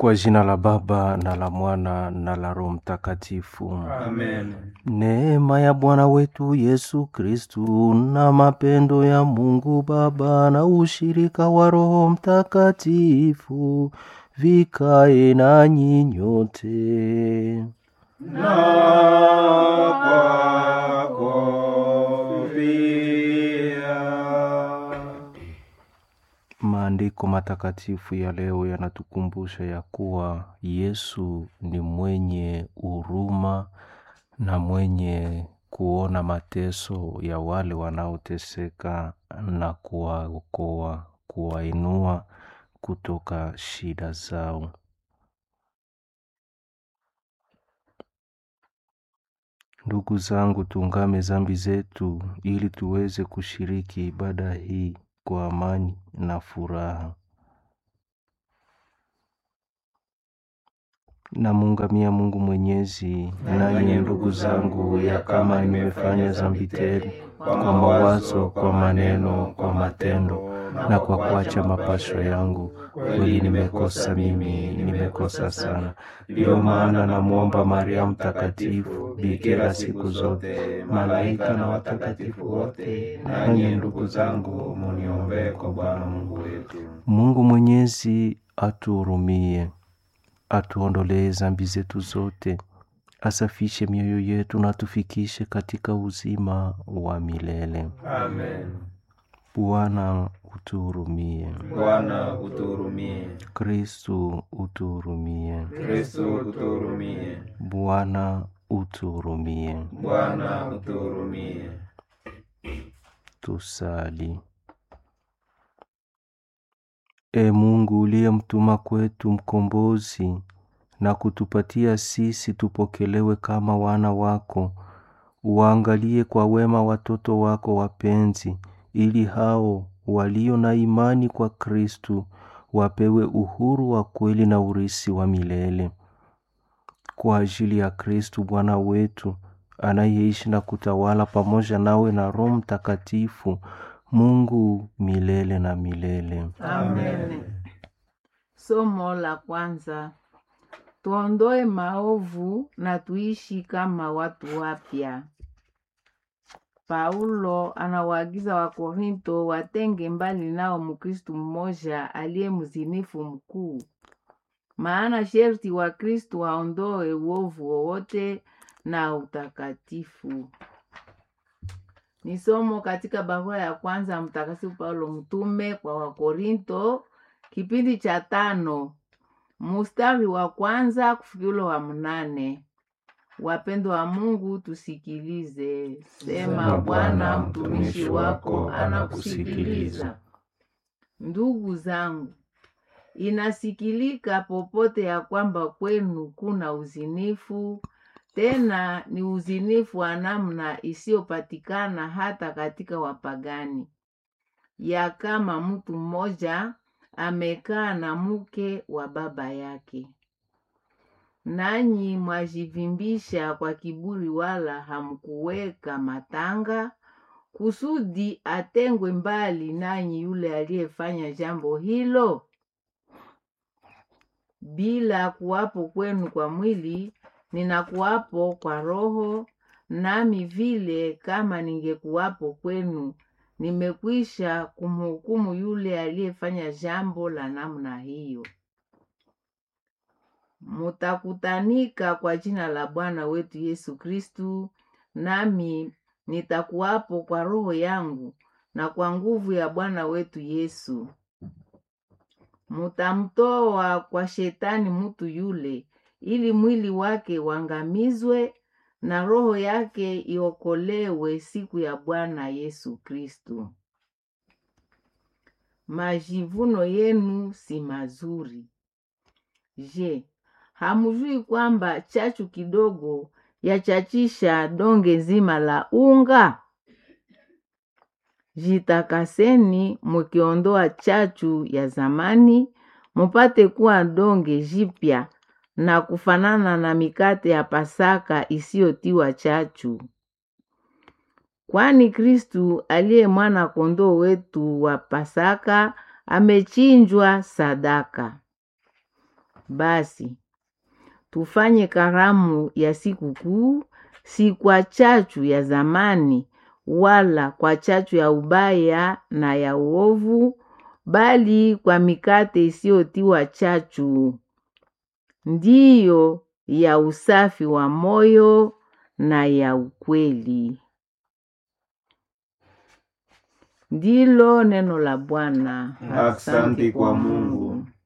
Kwa jina la Baba na la Mwana na la Roho Mtakatifu. Amen. Neema ya Bwana wetu Yesu Kristu na mapendo ya Mungu Baba na ushirika wa Roho Mtakatifu vikae nanyi nyote. Na kwako pia. Maandiko matakatifu ya leo yanatukumbusha ya kuwa Yesu ni mwenye huruma na mwenye kuona mateso ya wale wanaoteseka na kuwaokoa, kuwainua kutoka shida zao. Ndugu zangu, tuungame zambi zetu ili tuweze kushiriki ibada hii kwa amani na furaha. Namuungamia Mungu Mwenyezi, nanyi ndugu zangu, ya kama nimefanya zambi tele kwa mawazo, kwa maneno, kwa matendo na kwa kuacha mapasho yangu, kweli nimekosa mimi, nimekosa sana. Ndiyo maana namwomba Maria Mtakatifu, bikira siku zote, malaika na watakatifu wote, nanyi ndugu zangu, muniombee kwa Bwana Mungu wetu. Mungu Mwenyezi atuhurumie, atuondolee zambi zetu zote, asafishe mioyo yetu na tufikishe katika uzima wa milele. Amen. Bwana utuhurumie. Bwana utuhurumie. Kristu utuhurumie. Kristo utuhurumie. Bwana utuhurumie. Bwana utuhurumie. Tusali. E Mungu uliyemtuma kwetu mkombozi na kutupatia sisi tupokelewe kama wana wako, uangalie kwa wema watoto wako wapenzi, ili hao walio na imani kwa Kristu wapewe uhuru wa kweli na urisi wa milele. Kwa ajili ya Kristu Bwana wetu anayeishi na kutawala pamoja nawe na Roho Mtakatifu, Mungu milele na milele. Amen. Somo la kwanza. Tuondoe maovu na tuishi kama watu wapya. Paulo anawaagiza Wakorinto watenge mbali nao Mkristu mmoja aliye mzinifu mkuu. Maana sherti wa Kristu waondoe uovu wowote na utakatifu. Ni somo katika barua ya kwanza ya Mtakatifu Paulo mtume kwa Wakorinto, kipindi cha tano mustari wa kwanza kufikiri wa mnane. Wapendo wa Mungu, tusikilize. Sema Bwana, mtumishi wako anakusikiliza. Ndugu zangu, inasikilika popote ya kwamba kwenu kuna uzinifu, tena ni uzinifu wa namna isiyopatikana hata katika wapagani, ya kama mtu mmoja amekaa na mke wa baba yake. Nanyi mwajivimbisha kwa kiburi, wala hamkuweka matanga kusudi atengwe mbali nanyi yule aliyefanya jambo hilo. Bila kuwapo kwenu kwa mwili, ninakuwapo kwa roho, nami vile kama ningekuwapo kwenu, nimekwisha kumhukumu yule aliyefanya jambo la namna hiyo. Mutakutanika kwa jina la Bwana wetu Yesu Kristu, nami nitakuwapo kwa roho yangu na kwa nguvu ya Bwana wetu Yesu. Mutamtoa kwa shetani mutu yule, ili mwili wake wangamizwe na roho yake iokolewe siku ya Bwana Yesu Kristu. Majivuno yenu si mazuri. Je, hamujui kwamba chachu kidogo yachachisha donge nzima la unga? Jitakaseni mukiondoa chachu ya zamani, mupate kuwa donge jipya na kufanana na mikate ya Pasaka isiyotiwa chachu. Kwani Kristu aliye mwana kondoo wetu wa Pasaka amechinjwa sadaka. Basi tufanye karamu ya sikukuu, si kwa chachu ya zamani wala kwa chachu ya ubaya na ya uovu, bali kwa mikate isiyotiwa chachu, ndiyo ya usafi wa moyo na ya ukweli. Ndilo neno la Bwana. Asante kwa Mungu.